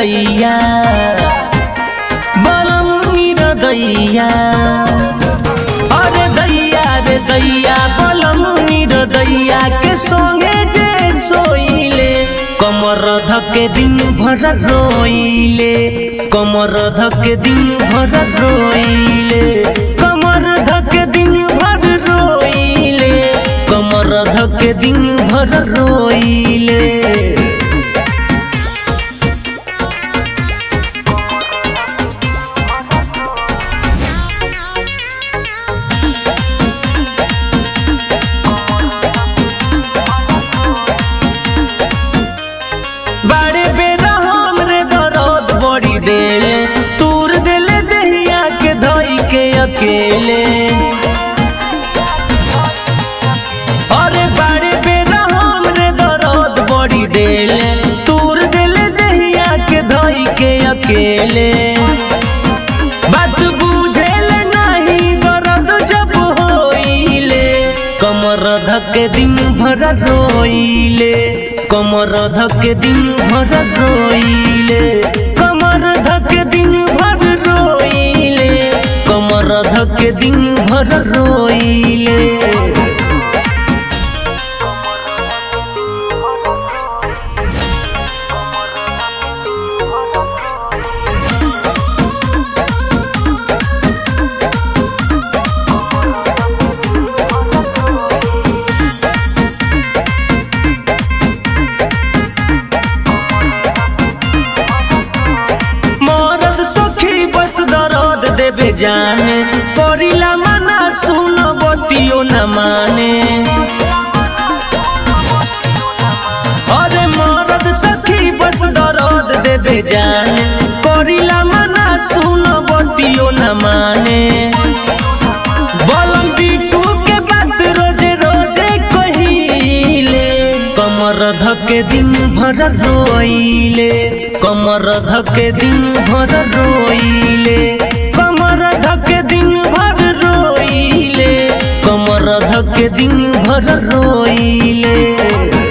दैया बलम दैया अरे दैया रे दैया बलम दैया के संगे जे सोइले कमर धके दिन भर रोइले कमर धके दिन भर रोइले कमर धके दिन भर रोइले कमर धके दिन भर रोइले बाड़े बेरा हमरे दर्द बड़ी देले तूर देले दहिया के धई के अकेले अरे बाड़े बेरा हमरे दर्द बड़ी देले तूर देले दहिया के धई के अकेले बात बुझेले नहीं दर्द जब होइले कमर धके दिन भर रोइले कमर धके दिन भर रोइले कमर धके दिन भर रोइले कमर धके दिन भर रोइले मरद सखी बस दर्द देबे जाने करिला मना सुन बतियो न माने अरे मरद सखी बस दर्द देबे जाने करिला मना सुन बतियो न माने बलम बिटू के बात रोजे रोजे कहिले कमर धके दिन भर रोइले कमर धके दिन भर रोइले कमर धके दिन भर रोइले कमर धके दिन भर रोइले